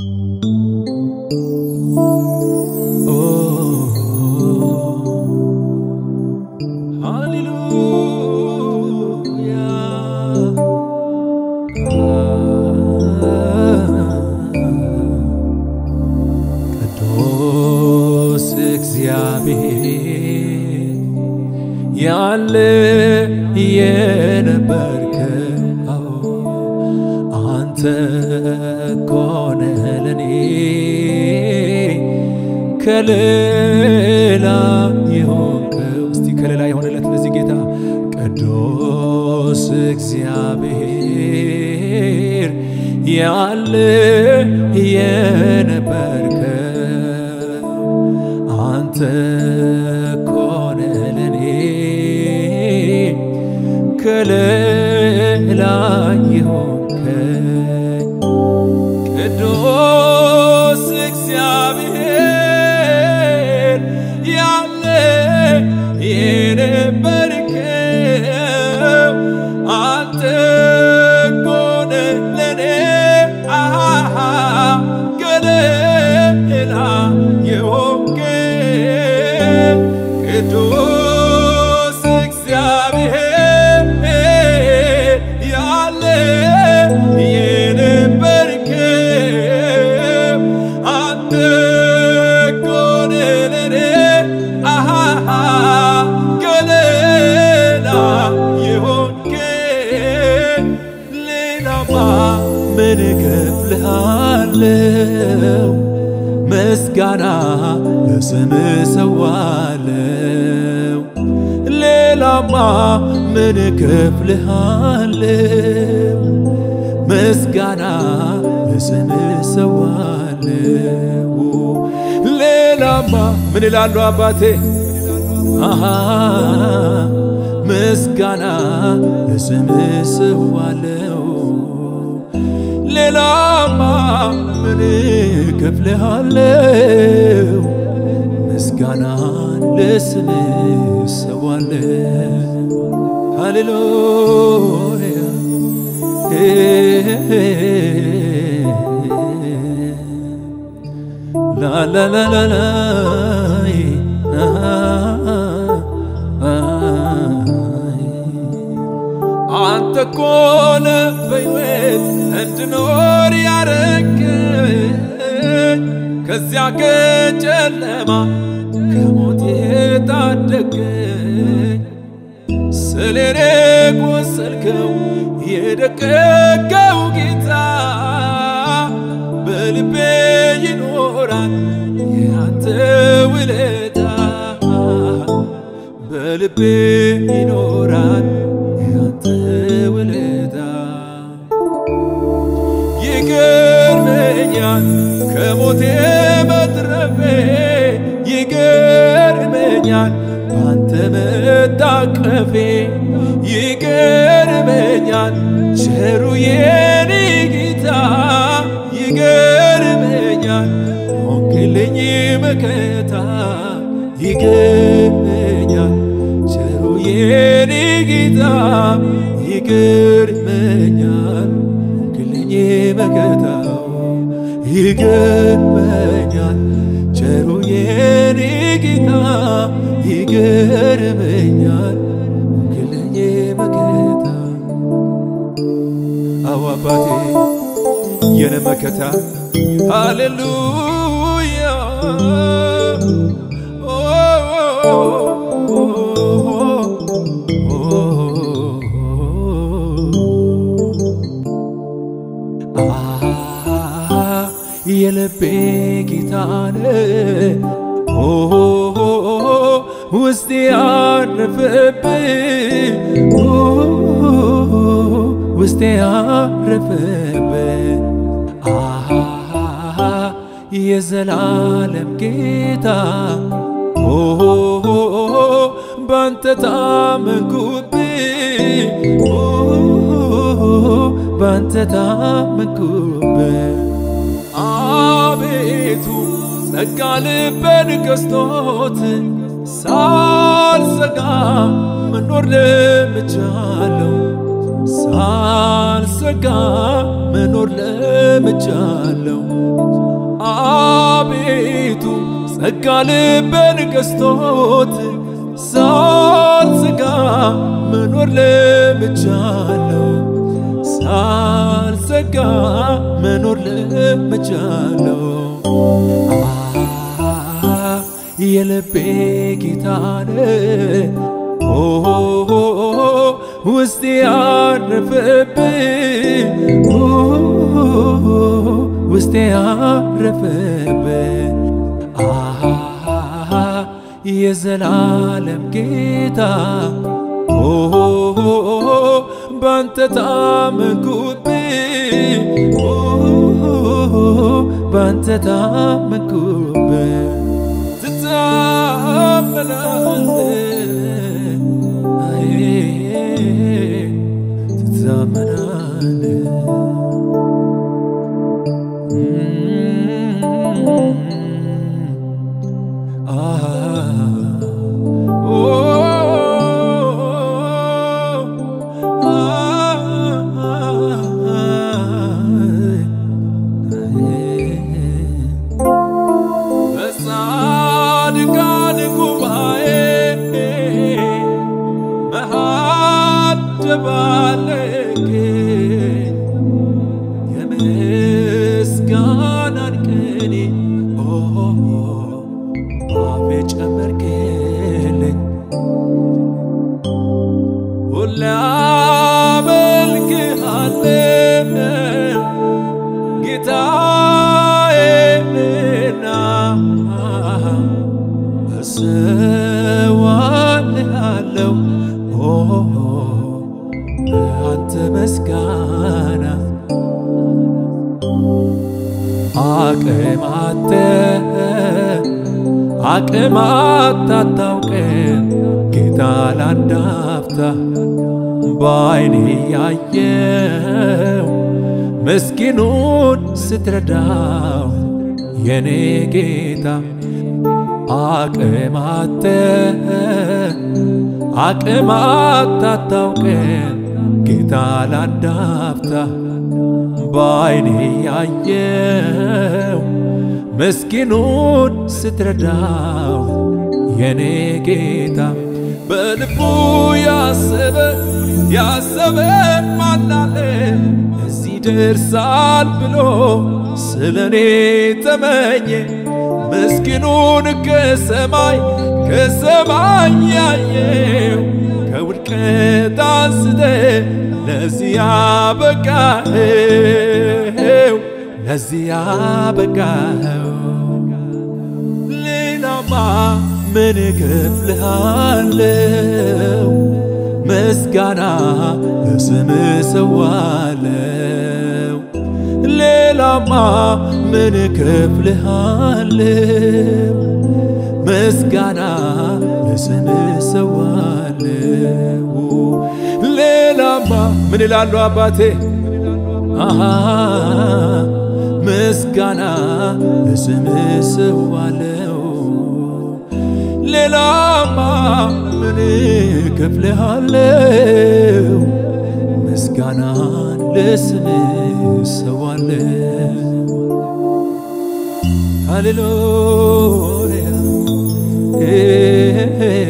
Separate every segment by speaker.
Speaker 1: ቅዱስ እግዚአብሔር ያለ የነበርከው አንተ ኮነ ለኔ ከሌላ የሆንከው እስቲ ከሌላ የሆነለት ለዚህ ጌታ ቅዱስ እግዚአብሔር ያለ የነበርከው አንተ ኮነ ለኔ ከሌላ የሆንከኝ ቅዱስ እግዚአብሔር ያለ የነበርከው አንተ ኮነ ለኔ አሃ ከሌላ የሆንከኝ ቅዱስ እግዚአብሔር ያለ የነበርከው አንተ ኮነ ለኔ አሃ ከሌላ የሆንከኝ ሌላማ ምን እከፍልሃለሁ? ምስጋና ለስምህ ሰዋለው። ሌላማ ምን እከፍልሃለሁ? ምስጋና ለስምህ ሰዋለው። ሌላማ ምን እላለሁ አባቴ አሃ ምስጋና ለስምህ ሰዋለው። ሌላማ ምን እከፍልሃለሁ? ምስጋናን ለስምህ ሰዋለው። ሃሌሉያ ላላላላይ አንተ ኮነ በሕይወት እንድኖር ያረግኝ ከዚያ ከጨለማ ከሞት የታደገኝ ስለኔ ቆሰልከው የደቀቀው ጌታ በልቤ ይኖራል ያንተ ውለታ በልቤ ይኖራል ያንተ ውለታ ይገርመኛል ከሞቴ መትረፌ ይገርመኛል ባንተ መታቀፌ ይገርመኛል ቸሩ የኔ ጌታ ይገርመኛል ሆንክልኝ መከታ ይገርመኛል ቸሩ የኔ ጌታ ይገርመኛል ሆንክልኝ መከታው ይገርመኛል ቸሩ የኔ ጌታ ይገርመኛል ሆንክልኝ መከታ አዎ አባቴ የነ መከታ ሃሌሉያ ኦ የልቤ ጌታነ ውስጤ ያረፈብ ውስጤ ያረፈብ የዘላለም ጌታ ባንተ ታመንኩብ ባንተ ታመንኩብ አቤቱ ጸጋ ልቤን ገዝቶት ሳልሰጋ መኖር ለምቻለሁ ሳልሰ ሳልሰጋ መኖር ለምጃለው። አቤቱ ጸጋ ልቤን ገዝቶት ሳልሰጋ መኖር ለምጃለው። ሳልሰጋ መኖር ለምጃለው። የልቤ ጌታነ ውስጤ ያረፈብ ውስጤ ያረፈብ የዘላለም ጌታ ባንተ ታመንኩብ ባንተ ታመንኩብ በጻድቃን ጉባኤ መሃል ደባለቀኝ የምስጋናን ቅኔ ባፌ ጨመርክልኝ ሁሌ አመልክሃለሁ ጌታዬና እሰዋልሃለሁ አንተ መስጋና አቅማተ አቅማት አታውቅም ጌታ ላንዳፍታ በዓይኔ ያየው ምስኪኑን ስትረዳው የኔ ጌታ አቅማተ አቅማት አታውቅም ጌታ ላንዳፍታ በዓይኔ ያየው ምስኪኑን ስትረዳው የኔ ጌታ በልቡ ያሰበ ያሰበ ማናለ እዚህ ደርሳል ብሎ ስለ እኔ ተመኘ ምስኪኑን ከሰማይ ከሰማይ ያየው ከውድቀት አንስተ ለዚህ ያበቃኸው ለዚህ ያበቃኸው ሌላማ ምን እከፍልሃለው? ምስጋና ለስም ሰዋለው። ሌላማ ምን እከፍልሃለው? ምስጋና ለስም ሰዋለው። ሌላማ ምን ይላሉ አባቴ አሃ ምስጋና ለስም ሰዋለው። ሌላማ ምን እከፍልሃለው? ምስጋናን ለስም ሰዋለው። ሃሌሉያ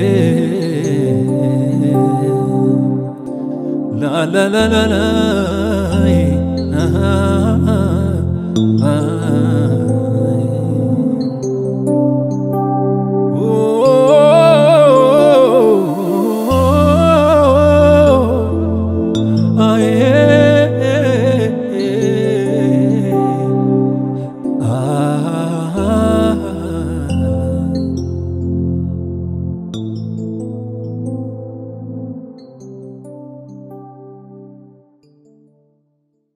Speaker 1: ላ ላ ላ ላ ላ